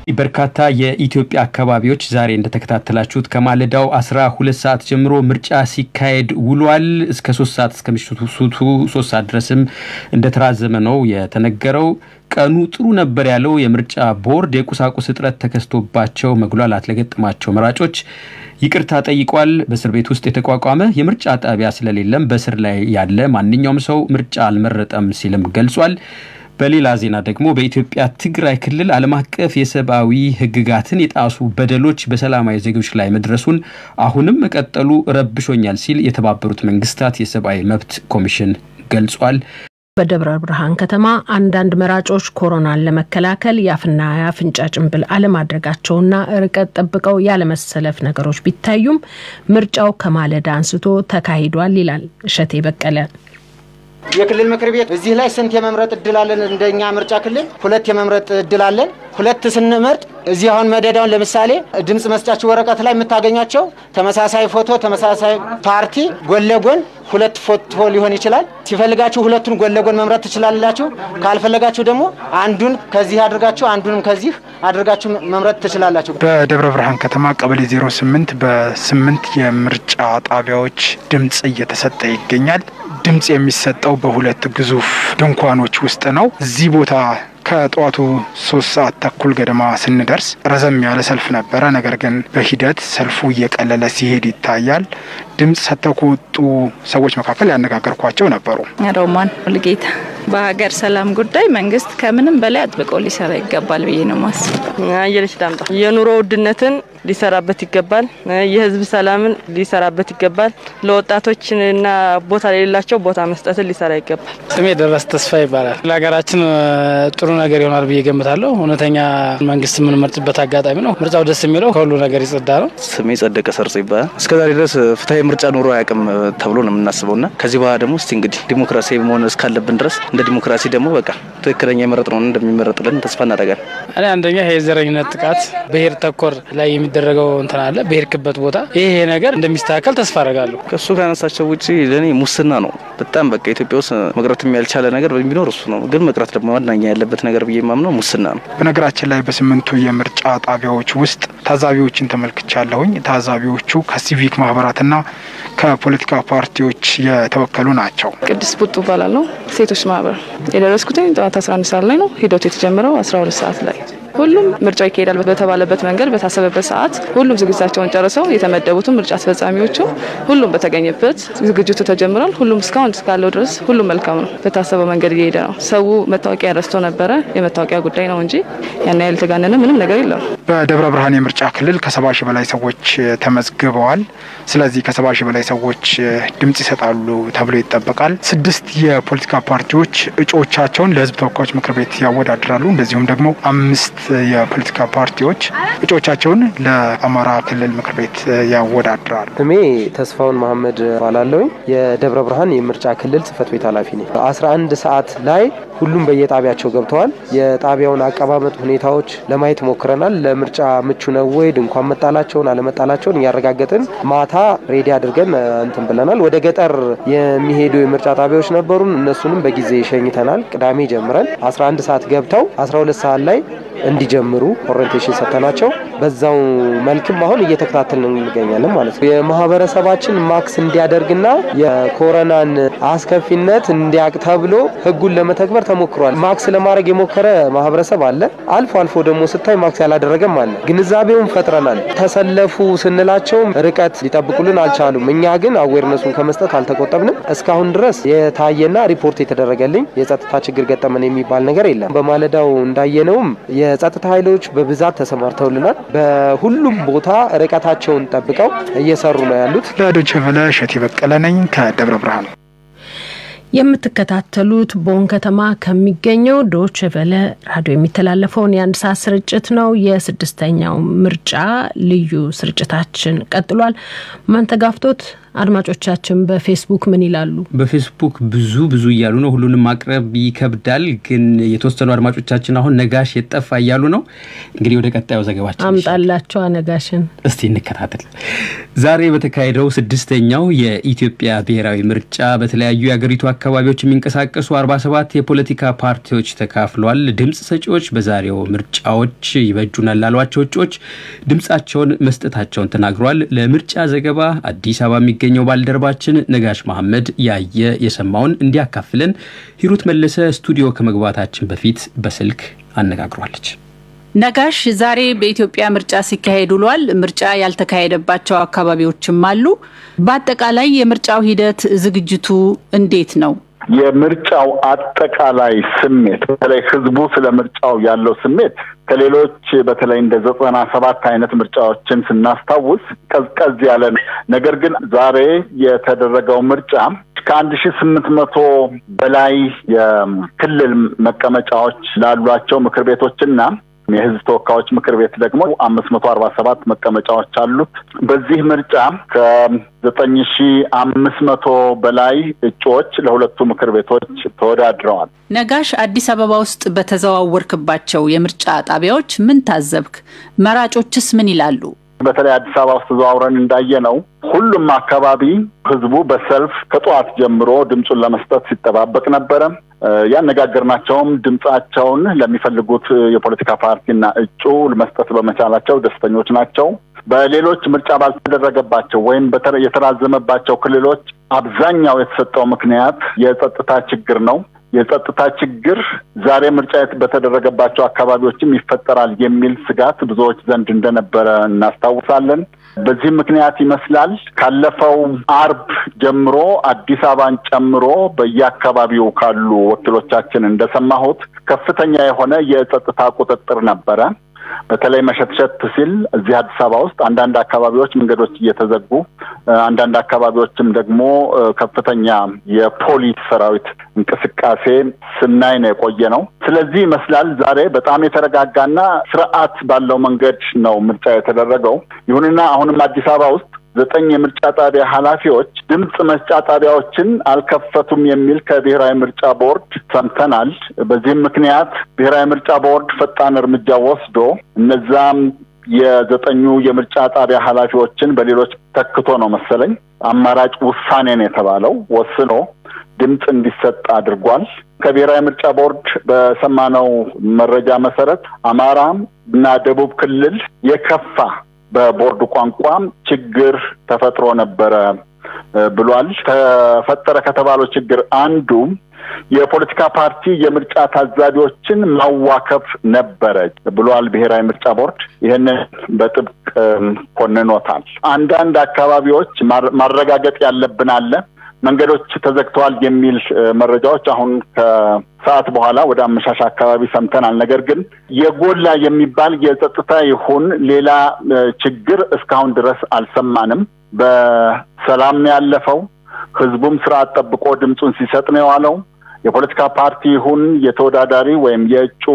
በርካታ የኢትዮጵያ አካባቢዎች ዛሬ እንደተከታተላችሁት ከማለዳው 12 ሰዓት ጀምሮ ምርጫ ሲካሄድ ውሏል። እስከ 3 ሰዓት እስከ ምሽቱ 3 ሰዓት ድረስም እንደተራዘመ ነው የተነገረው። ቀኑ ጥሩ ነበር ያለው የምርጫ ቦርድ የቁሳቁስ እጥረት ተከስቶባቸው መጉላላት ለገጠማቸው መራጮች ይቅርታ ጠይቋል። በእስር ቤት ውስጥ የተቋቋመ የምርጫ ጣቢያ ስለሌለም በእስር ላይ ያለ ማንኛውም ሰው ምርጫ አልመረጠም ሲልም ገልጿል። በሌላ ዜና ደግሞ በኢትዮጵያ ትግራይ ክልል ዓለም አቀፍ የሰብአዊ ሕግጋትን የጣሱ በደሎች በሰላማዊ ዜጎች ላይ መድረሱን አሁንም መቀጠሉ ረብሾኛል ሲል የተባበሩት መንግስታት የሰብአዊ መብት ኮሚሽን ገልጿል። በደብረ ብርሃን ከተማ አንዳንድ መራጮች ኮሮናን ለመከላከል የአፍና የአፍንጫ ጭንብል አለማድረጋቸውና ርቀት ጠብቀው ያለመሰለፍ ነገሮች ቢታዩም ምርጫው ከማለዳ አንስቶ ተካሂዷል ይላል እሸቴ በቀለ። የክልል ምክር ቤት እዚህ ላይ ስንት የመምረጥ እድል አለን? እንደኛ ምርጫ ክልል ሁለት የመምረጥ እድል አለን። ሁለት ስንመርጥ እዚህ አሁን መደዳውን ለምሳሌ ድምፅ መስጫችሁ ወረቀት ላይ የምታገኛቸው ተመሳሳይ ፎቶ፣ ተመሳሳይ ፓርቲ ጎን ለጎን ሁለት ፎቶ ሊሆን ይችላል። ሲፈልጋችሁ ሁለቱን ጎን ለጎን መምረጥ ትችላላችሁ። ካልፈለጋችሁ ደግሞ አንዱን ከዚህ አድርጋችሁ አንዱንም ከዚህ አድርጋችሁ መምረጥ ትችላላችሁ። በደብረ ብርሃን ከተማ ቀበሌ 08 በስምንት የምርጫ ጣቢያዎች ድምፅ እየተሰጠ ይገኛል። ድምፅ የሚሰጠው በሁለት ግዙፍ ድንኳኖች ውስጥ ነው። እዚህ ቦታ ከጠዋቱ ሶስት ሰዓት ተኩል ገደማ ስንደርስ ረዘም ያለ ሰልፍ ነበረ። ነገር ግን በሂደት ሰልፉ እየቀለለ ሲሄድ ይታያል። ድምፅ ሰጥተው ከወጡ ሰዎች መካከል ያነጋገርኳቸው ነበሩ። ሮማን ሙልጌታ በሀገር ሰላም ጉዳይ መንግስት ከምንም በላይ አጥብቆ ሊሰራ ይገባል ብዬ ነው ማስብ። አየለች ዳምጣ የኑሮ ውድነትን ሊሰራበት ይገባል። የህዝብ ሰላምን ሊሰራበት ይገባል። ለወጣቶችና ቦታ ለሌላቸው ቦታ መስጠትን ሊሰራ ይገባል። ስሜ ደረስ ተስፋ ይባላል። ለሀገራችን ጥሩ ነገር ይሆናል ብዬ ገምታለሁ። እውነተኛ መንግስት የምንመርጥበት አጋጣሚ ነው። ምርጫው ደስ የሚለው ከሁሉ ነገር ይጸዳ ነው። ስሜ ጸደቀ ሰርጾ ይባላል። እስከዛሬ ድረስ ፍትሀዊ ምርጫ ኖሮ አያውቅም ተብሎ ነው የምናስበው እና ከዚህ በኋላ ደግሞ እስቲ እንግዲህ ዲሞክራሲያዊ መሆን እስካለብን ድረስ እንደ ዲሞክራሲ ደግሞ በቃ ትክክለኛ የመረጥ ነው እንደሚመረጥልን ተስፋ እናደርጋለን። እኔ አንደኛ የዘረኝነት ጥቃት ብሔር ተኮር ላይ የሚደረገው እንትን አለ በሄድክበት ቦታ ይሄ ነገር እንደሚስተካከል ተስፋ አደርጋለሁ። ከእሱ ካነሳቸው ውጭ ለእኔ ሙስና ነው በጣም በቃ ኢትዮጵያ ውስጥ መቅረትም ያልቻለ ነገር ቢኖር እሱ ነው። ግን መቅረት ደግሞ ዋናኛ ያለበት ነገር ብዬ የማምነው ሙስና ነው። በነገራችን ላይ በስምንቱ የምርጫ ጣቢያዎች ውስጥ ታዛቢዎችን ተመልክቻለሁኝ። ታዛቢዎቹ ከሲቪክ ማህበራትና ከፖለቲካ ፓርቲዎች የተወከሉ ናቸው። ቅድስት ቡጡ እባላለሁ። ሴቶች ማህበር የደረስኩትኝ ጠዋት 11 ሰዓት ላይ ነው። ሂደቱ የተጀመረው 12 ሰዓት ላይ ሁሉም ምርጫው ይካሄዳል በተባለበት መንገድ በታሰበበት ሰዓት ሁሉም ዝግጅታቸውን ጨርሰው የተመደቡትን ምርጫ አስፈጻሚዎቹ ሁሉም በተገኘበት ዝግጅቱ ተጀምሯል። ሁሉም እስካሁን እስካለው ድረስ ሁሉም መልካም ነው። በታሰበው መንገድ እየሄደ ነው። ሰው መታወቂያ ረስቶ ነበረ። የመታወቂያ ጉዳይ ነው እንጂ ያን ያህል የተጋነነ ምንም ነገር የለም። በደብረ ብርሃን የምርጫ ክልል ከሰባ ሺህ በላይ ሰዎች ተመዝግበዋል። ስለዚህ ከሰባ ሺህ በላይ ሰዎች ድምጽ ይሰጣሉ ተብሎ ይጠበቃል። ስድስት የፖለቲካ ፓርቲዎች እጩዎቻቸውን ለሕዝብ ተወካዮች ምክር ቤት ያወዳድራሉ። እንደዚሁም ደግሞ አምስት የፖለቲካ ፓርቲዎች እጩዎቻቸውን ለአማራ ክልል ምክር ቤት ያወዳድራሉ። ስሜ ተስፋውን መሀመድ ባላለውኝ የደብረ ብርሃን የምርጫ ክልል ጽህፈት ቤት ኃላፊ ነኝ። አስራ አንድ ሰዓት ላይ ሁሉም በየጣቢያቸው ገብተዋል። የጣቢያውን አቀማመጥ ሁኔታዎች ለማየት ሞክረናል። ለምርጫ ምቹ ነው ወይ ድንኳን መጣላቸውን አለመጣላቸውን እያረጋገጥን ማታ ሬዲ አድርገን እንትን ብለናል። ወደ ገጠር የሚሄዱ የምርጫ ጣቢያዎች ነበሩን። እነሱንም በጊዜ ሸኝተናል። ቅዳሜ ጀምረን 11 ሰዓት ገብተው 12 ሰዓት ላይ እንዲጀምሩ ኦሪንቴሽን ሰጥተናቸው በዛው መልክም አሁን እየተከታተልን እንገኛለን ማለት ነው። የማህበረሰባችን ማክስ እንዲያደርግና የኮሮናን አስከፊነት እንዲያቅ ተብሎ ህጉን ለመተግበር ተሞክሯል። ማክስ ለማድረግ የሞከረ ማህበረሰብ አለ። አልፎ አልፎ ደግሞ ስታይ ማክስ ያላደረገም አለ። ግንዛቤውን ፈጥረናል። ተሰለፉ ስንላቸውም ርቀት ሊጠብቁልን አልቻሉም። እኛ ግን አዌርነሱን ከመስጠት አልተቆጠብንም። እስካሁን ድረስ የታየና ሪፖርት የተደረገልኝ የጸጥታ ችግር ገጠመን የሚባል ነገር የለም። በማለዳው እንዳየነውም የጸጥታ ኃይሎች በብዛት ተሰማርተውልናል። በሁሉም ቦታ ርቀታቸውን ጠብቀው እየሰሩ ነው ያሉት። ለዶይቼ ቬለ እሸቴ በቀለ ነኝ ከደብረ ብርሃን። የምትከታተሉት ቦን ከተማ ከሚገኘው ዶች ቨለ ራዲዮ የሚተላለፈውን የአንድ ሰዓት ስርጭት ነው። የስድስተኛው ምርጫ ልዩ ስርጭታችን ቀጥሏል። ማንተጋፍቶት አድማጮቻችን በፌስቡክ ምን ይላሉ? በፌስቡክ ብዙ ብዙ እያሉ ነው። ሁሉንም ማቅረብ ይከብዳል፣ ግን የተወሰኑ አድማጮቻችን አሁን ነጋሽ የጠፋ እያሉ ነው። እንግዲህ ወደ ቀጣዩ ዘገባችን አምጣላቸው ነጋሽን እስቲ እንከታተል። ዛሬ በተካሄደው ስድስተኛው የኢትዮጵያ ብሔራዊ ምርጫ በተለያዩ የአገሪቱ አካባቢዎች የሚንቀሳቀሱ 47 የፖለቲካ ፓርቲዎች ተካፍሏል። ድምፅ ሰጪዎች በዛሬው ምርጫዎች ይበጁናል ላሏቸው እጩዎች ድምፃቸውን መስጠታቸውን ተናግሯል። ለምርጫ ዘገባ አዲስ አበባ የሚገኘው ባልደረባችን ነጋሽ መሐመድ ያየ የሰማውን እንዲያካፍለን ሂሩት መለሰ ስቱዲዮ ከመግባታችን በፊት በስልክ አነጋግሯለች። ነጋሽ፣ ዛሬ በኢትዮጵያ ምርጫ ሲካሄድ ውሏል። ምርጫ ያልተካሄደባቸው አካባቢዎችም አሉ። በአጠቃላይ የምርጫው ሂደት ዝግጅቱ እንዴት ነው? የምርጫው አጠቃላይ ስሜት በተለይ ህዝቡ ስለ ምርጫው ያለው ስሜት ከሌሎች በተለይ እንደ ዘጠና ሰባት አይነት ምርጫዎችን ስናስታውስ ቀዝቀዝ ያለ ነው። ነገር ግን ዛሬ የተደረገው ምርጫ ከአንድ ሺ ስምንት መቶ በላይ የክልል መቀመጫዎች ላሏቸው ምክር ቤቶችና የህዝብ ተወካዮች ምክር ቤት ደግሞ አምስት መቶ አርባ ሰባት መቀመጫዎች አሉት። በዚህ ምርጫ ከዘጠኝ ሺ አምስት መቶ በላይ እጩዎች ለሁለቱ ምክር ቤቶች ተወዳድረዋል። ነጋሽ፣ አዲስ አበባ ውስጥ በተዘዋወርክባቸው የምርጫ ጣቢያዎች ምን ታዘብክ? መራጮችስ ምን ይላሉ? በተለይ አዲስ አበባ ውስጥ ተዘዋውረን እንዳየነው ሁሉም አካባቢ ህዝቡ በሰልፍ ከጠዋት ጀምሮ ድምፁን ለመስጠት ሲጠባበቅ ነበረ። ያነጋገርናቸውም ድምፃቸውን ለሚፈልጉት የፖለቲካ ፓርቲና እጩ መስጠት በመቻላቸው ደስተኞች ናቸው። በሌሎች ምርጫ ባልተደረገባቸው ወይም የተራዘመባቸው ክልሎች አብዛኛው የተሰጠው ምክንያት የጸጥታ ችግር ነው። የጸጥታ ችግር ዛሬ ምርጫ በተደረገባቸው አካባቢዎችም ይፈጠራል የሚል ስጋት ብዙዎች ዘንድ እንደነበረ እናስታውሳለን። በዚህም ምክንያት ይመስላል ካለፈው አርብ ጀምሮ አዲስ አበባን ጨምሮ በየአካባቢው ካሉ ወኪሎቻችን እንደሰማሁት ከፍተኛ የሆነ የጸጥታ ቁጥጥር ነበረ። በተለይ መሸትሸት ሲል እዚህ አዲስ አበባ ውስጥ አንዳንድ አካባቢዎች መንገዶች እየተዘጉ አንዳንድ አካባቢዎችም ደግሞ ከፍተኛ የፖሊስ ሰራዊት እንቅስቃሴ ስናይ ነው የቆየ ነው። ስለዚህ ይመስላል ዛሬ በጣም የተረጋጋና ስርዓት ባለው መንገድ ነው ምርጫ የተደረገው። ይሁንና አሁንም አዲስ አበባ ውስጥ ዘጠኝ የምርጫ ጣቢያ ኃላፊዎች ድምፅ መስጫ ጣቢያዎችን አልከፈቱም የሚል ከብሔራዊ ምርጫ ቦርድ ሰምተናል። በዚህም ምክንያት ብሔራዊ ምርጫ ቦርድ ፈጣን እርምጃ ወስዶ እነዛም የዘጠኙ የምርጫ ጣቢያ ኃላፊዎችን በሌሎች ተክቶ ነው መሰለኝ አማራጭ ውሳኔ ነው የተባለው ወስኖ ድምፅ እንዲሰጥ አድርጓል። ከብሔራዊ ምርጫ ቦርድ በሰማነው መረጃ መሰረት አማራ እና ደቡብ ክልል የከፋ በቦርዱ ቋንቋ ችግር ተፈጥሮ ነበረ ብሏል። ተፈጠረ ከተባለው ችግር አንዱ የፖለቲካ ፓርቲ የምርጫ ታዛቢዎችን ማዋከብ ነበረ ብሏል ብሔራዊ ምርጫ ቦርድ። ይህንን በጥብቅ ኮንኖታል። አንዳንድ አካባቢዎች ማረጋገጥ ያለብን አለ መንገዶች ተዘግተዋል የሚል መረጃዎች አሁን ከሰዓት በኋላ ወደ አመሻሽ አካባቢ ሰምተናል። ነገር ግን የጎላ የሚባል የጸጥታ ይሁን ሌላ ችግር እስካሁን ድረስ አልሰማንም። በሰላም ነው ያለፈው። ህዝቡም ስርዓት ጠብቆ ድምፁን ሲሰጥ ነው የዋለው። የፖለቲካ ፓርቲ ይሁን የተወዳዳሪ ወይም የእጩ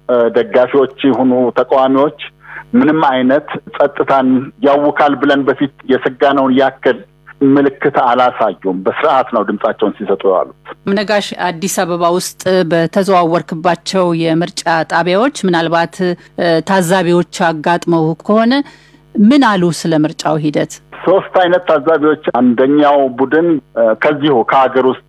ደጋፊዎች ይሁኑ ተቃዋሚዎች ምንም አይነት ጸጥታን ያውካል ብለን በፊት የሰጋነውን ያክል ምልክት አላሳዩም። በስርዓት ነው ድምጻቸውን ሲሰጡ የዋሉት። ነጋሽ፣ አዲስ አበባ ውስጥ በተዘዋወርክባቸው የምርጫ ጣቢያዎች ምናልባት ታዛቢዎች አጋጥመው ከሆነ ምን አሉ ስለ ምርጫው ሂደት? ሶስት አይነት ታዛቢዎች፣ አንደኛው ቡድን ከዚሁ ከሀገር ውስጥ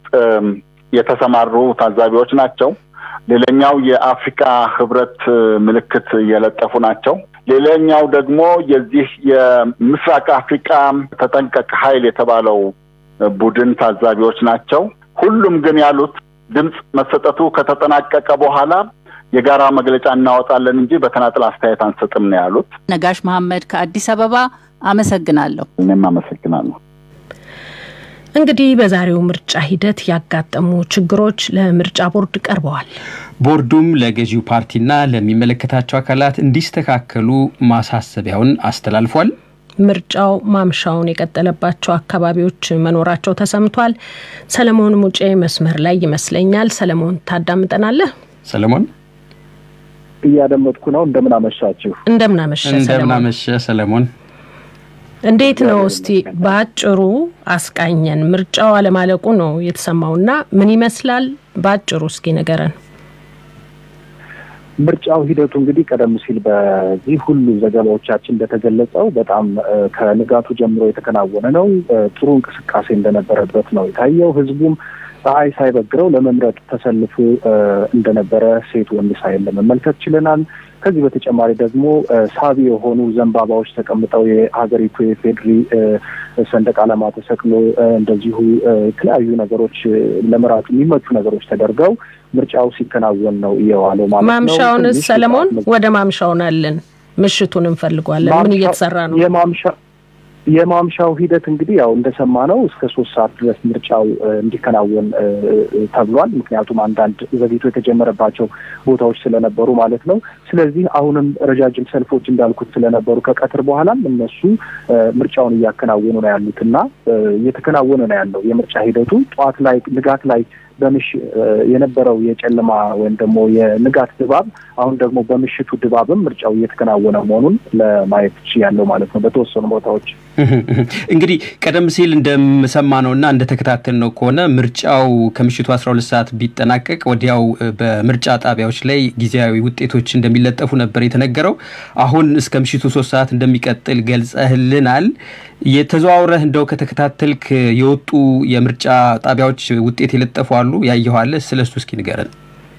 የተሰማሩ ታዛቢዎች ናቸው። ሌላኛው የአፍሪካ ህብረት ምልክት የለጠፉ ናቸው። ሌላኛው ደግሞ የዚህ የምስራቅ አፍሪካ ተጠንቀቅ ኃይል የተባለው ቡድን ታዛቢዎች ናቸው። ሁሉም ግን ያሉት ድምፅ መሰጠቱ ከተጠናቀቀ በኋላ የጋራ መግለጫ እናወጣለን እንጂ በተናጥል አስተያየት አንሰጥም ነው ያሉት። ነጋሽ መሐመድ ከአዲስ አበባ አመሰግናለሁ። እኔም አመሰግናለሁ። እንግዲህ በዛሬው ምርጫ ሂደት ያጋጠሙ ችግሮች ለምርጫ ቦርድ ቀርበዋል። ቦርዱም ለገዢው ፓርቲና ለሚመለከታቸው አካላት እንዲስተካከሉ ማሳሰቢያውን አስተላልፏል። ምርጫው ማምሻውን የቀጠለባቸው አካባቢዎች መኖራቸው ተሰምቷል። ሰለሞን ሙጬ መስመር ላይ ይመስለኛል። ሰለሞን ታዳምጠናለህ? ሰለሞን እያደመጥኩ ነው። እንደምን አመሻችሁ? እንደምን አመሸ እንደምን አመሸ ሰለሞን። እንዴት ነው እስቲ በአጭሩ አስቃኘን። ምርጫው አለማለቁ ነው የተሰማውና ምን ይመስላል? በአጭሩ እስኪ ንገረን። ምርጫው ሂደቱ እንግዲህ ቀደም ሲል በዚህ ሁሉ ዘገባዎቻችን እንደተገለጸው በጣም ከንጋቱ ጀምሮ የተከናወነ ነው። ጥሩ እንቅስቃሴ እንደነበረበት ነው የታየው። ህዝቡም ፀሐይ ሳይበግረው ለመምረጥ ተሰልፎ እንደነበረ ሴት ወንድ ሳይል ለመመልከት ችለናል። ከዚህ በተጨማሪ ደግሞ ሳቢ የሆኑ ዘንባባዎች ተቀምጠው የሀገሪቱ የፌድሪ ሰንደቅ ዓላማ ተሰቅሎ እንደዚሁ የተለያዩ ነገሮች ለመራጩ የሚመቹ ነገሮች ተደርገው ምርጫው ሲከናወን ነው እየዋለው ማለት ነው። ማምሻውንስ ሰለሞን ወደ ማምሻውን አለን። ምሽቱን እንፈልጓለን። ምን እየተሰራ ነው? የማምሻ የማምሻው ሂደት እንግዲህ ያው እንደሰማ ነው እስከ ሶስት ሰዓት ድረስ ምርጫው እንዲከናወን ተብሏል። ምክንያቱም አንዳንድ ዘግይቶ የተጀመረባቸው ቦታዎች ስለነበሩ ማለት ነው። ስለዚህ አሁንም ረጃጅም ሰልፎች እንዳልኩት ስለነበሩ ከቀትር በኋላም እነሱ ምርጫውን እያከናወኑ ነው ያሉት እና እየተከናወነ ነው ያለው የምርጫ ሂደቱ ጠዋት ላይ ንጋት ላይ በምሽ የነበረው የጨለማ ወይም ደግሞ የንጋት ድባብ አሁን ደግሞ በምሽቱ ድባብም ምርጫው እየተከናወነ መሆኑን ለማየት ያለው ማለት ነው በተወሰኑ ቦታዎች። እንግዲህ ቀደም ሲል እንደምሰማ ነው እና እንደተከታተል ነው ከሆነ ምርጫው ከምሽቱ አስራ ሁለት ሰዓት ቢጠናቀቅ ወዲያው በምርጫ ጣቢያዎች ላይ ጊዜያዊ ውጤቶች እንደሚለጠፉ ነበር የተነገረው። አሁን እስከ ምሽቱ ሶስት ሰዓት እንደሚቀጥል ገልጸህልናል። የተዘዋውረህ እንደው ከተከታተልክ የወጡ የምርጫ ጣቢያዎች ውጤት የለጠፉ አሉ ያየኋለ? ስለ እሱ እስኪ ንገረን።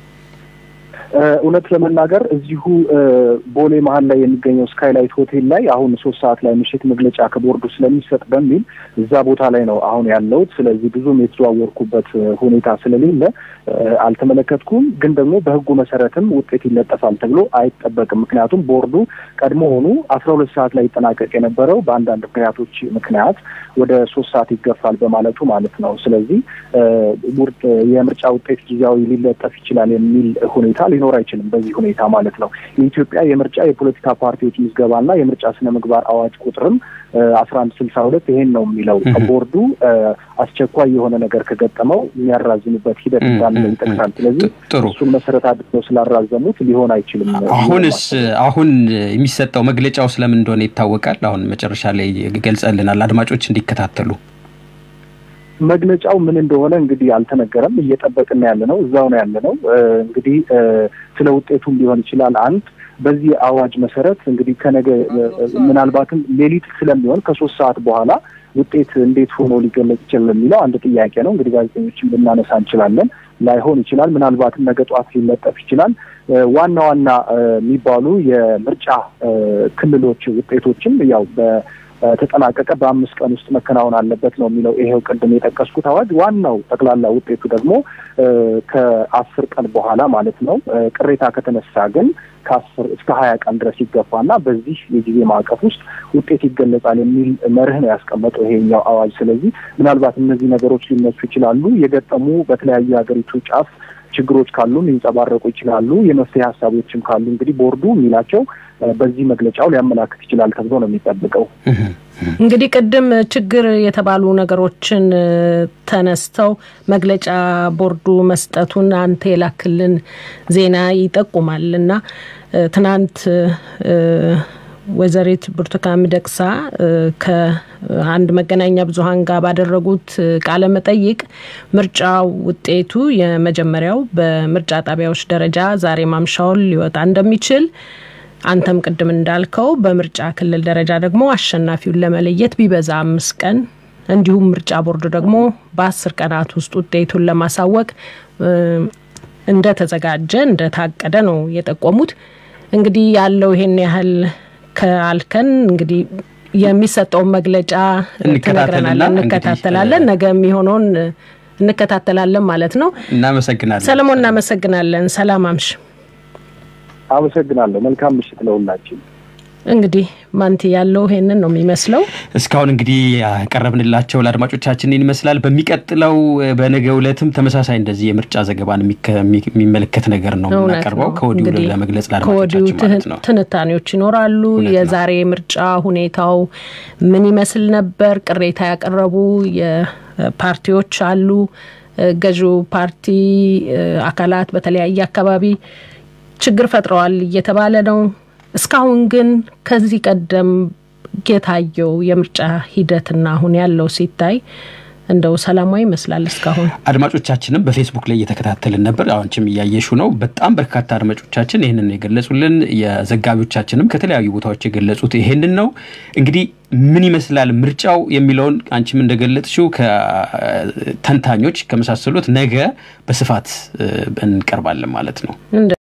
እውነት ለመናገር እዚሁ ቦሌ መሀል ላይ የሚገኘው ስካይላይት ሆቴል ላይ አሁን ሶስት ሰዓት ላይ ምሽት መግለጫ ከቦርዱ ስለሚሰጥ በሚል እዛ ቦታ ላይ ነው አሁን ያለሁት። ስለዚህ ብዙም የተዘዋወርኩበት ሁኔታ ስለሌለ አልተመለከትኩም። ግን ደግሞ በሕጉ መሰረትም ውጤት ይለጠፋል ተብሎ አይጠበቅም። ምክንያቱም ቦርዱ ቀድሞ ሆኑ አስራ ሁለት ሰዓት ላይ ይጠናቀቅ የነበረው በአንዳንድ ምክንያቶች ምክንያት ወደ ሶስት ሰዓት ይገፋል በማለቱ ማለት ነው። ስለዚህ የምርጫ ውጤት ጊዜያዊ ሊለጠፍ ይችላል የሚል ሁኔታ ሊኖር አይችልም። በዚህ ሁኔታ ማለት ነው። የኢትዮጵያ የምርጫ የፖለቲካ ፓርቲዎች ምዝገባና የምርጫ ስነ ምግባር አዋጅ ቁጥርም አስራ አንድ ስልሳ ሁለት ይሄን ነው የሚለው ቦርዱ አስቸኳይ የሆነ ነገር ከገጠመው የሚያራዝምበት ሂደት እንዳለ ይጠቅሳል። ስለዚህ እሱን መሰረት አድርገው ስላራዘሙት ሊሆን አይችልም። አሁንስ አሁን የሚሰጠው መግለጫው ስለምን እንደሆነ ይታወቃል። አሁን መጨረሻ ላይ ገልጸልናል አድማጮች እንዲከታተሉ መግለጫው ምን እንደሆነ እንግዲህ አልተነገረም። እየጠበቅን ያለ ነው። እዛው ነው ያለ ነው። እንግዲህ ስለ ውጤቱም ሊሆን ይችላል አንድ በዚህ አዋጅ መሰረት እንግዲህ ከነገ ምናልባትም ሌሊት ስለሚሆን ከሶስት ሰዓት በኋላ ውጤት እንዴት ሆኖ ሊገለጽ ይችላል የሚለው አንድ ጥያቄ ነው። እንግዲህ ጋዜጠኞችን ልናነሳ እንችላለን። ላይሆን ይችላል። ምናልባትም ነገ ጠዋት ሊለጠፍ ይችላል። ዋና ዋና የሚባሉ የምርጫ ክልሎች ውጤቶችም ያው ተጠናቀቀ በአምስት ቀን ውስጥ መከናወን አለበት ነው የሚለው ይሄው ቅድም የጠቀስኩት አዋጅ። ዋናው ጠቅላላ ውጤቱ ደግሞ ከአስር ቀን በኋላ ማለት ነው። ቅሬታ ከተነሳ ግን ከአስር እስከ ሀያ ቀን ድረስ ይገፋና በዚህ የጊዜ ማዕቀፍ ውስጥ ውጤት ይገለጻል የሚል መርህ ነው ያስቀመጠው ይሄኛው አዋጅ። ስለዚህ ምናልባት እነዚህ ነገሮች ሊነሱ ይችላሉ። የገጠሙ በተለያዩ የሀገሪቱ ጫፍ ችግሮች ካሉ ሊንጸባረቁ ይችላሉ። የመፍትሄ ሀሳቦችም ካሉ እንግዲህ ቦርዱ የሚላቸው በዚህ መግለጫው ሊያመላክት ይችላል ተብሎ ነው የሚጠብቀው። እንግዲህ ቅድም ችግር የተባሉ ነገሮችን ተነስተው መግለጫ ቦርዱ መስጠቱን አንተ የላክልን ዜና ይጠቁማል እና ትናንት ወይዘሪት ብርቱካን ሚደቅሳ ከአንድ መገናኛ ብዙኃን ጋር ባደረጉት ቃለ መጠይቅ ምርጫው ውጤቱ የመጀመሪያው በምርጫ ጣቢያዎች ደረጃ ዛሬ ማምሻውን ሊወጣ እንደሚችል አንተም ቅድም እንዳልከው በምርጫ ክልል ደረጃ ደግሞ አሸናፊውን ለመለየት ቢበዛ አምስት ቀን እንዲሁም ምርጫ ቦርድ ደግሞ በአስር ቀናት ውስጥ ውጤቱን ለማሳወቅ እንደተዘጋጀ እንደታቀደ ነው የጠቆሙት። እንግዲህ ያለው ይሄን ያህል ከአልከን እንግዲህ የሚሰጠውን መግለጫ ትነግረናለን፣ እንከታተላለን። ነገ የሚሆነውን እንከታተላለን ማለት ነው። እናመሰግናለን ሰለሞን፣ እናመሰግናለን። ሰላም አምሽ። አመሰግናለሁ። መልካም ምሽት ለሁላችን። እንግዲህ ማንቲ ያለው ይሄንን ነው የሚመስለው። እስካሁን እንግዲህ ያቀረብንላቸው ለአድማጮቻችን ይመስላል። በሚቀጥለው በነገ ዕለትም ተመሳሳይ እንደዚህ የምርጫ ዘገባን የሚመለከት ነገር ነው የምናቀርበው ከወዲሁ ለመግለጽ ለአድማጮቻችን ማለት ነው። ትንታኔዎች ይኖራሉ። የዛሬ ምርጫ ሁኔታው ምን ይመስል ነበር? ቅሬታ ያቀረቡ የፓርቲዎች አሉ። ገዢው ፓርቲ አካላት በተለያየ አካባቢ ችግር ፈጥረዋል እየተባለ ነው። እስካሁን ግን ከዚህ ቀደም የታየው የምርጫ ሂደትና አሁን ያለው ሲታይ እንደው ሰላማዊ ይመስላል። እስካሁን አድማጮቻችንም በፌስቡክ ላይ እየተከታተልን ነበር። አሁንችም እያየሹ ነው። በጣም በርካታ አድማጮቻችን ይህንን የገለጹልን፣ የዘጋቢዎቻችንም ከተለያዩ ቦታዎች የገለጹት ይሄንን ነው። እንግዲህ ምን ይመስላል ምርጫው የሚለውን አንቺም እንደገለጽሽው ከተንታኞች ከመሳሰሉት ነገ በስፋት እንቀርባለን ማለት ነው።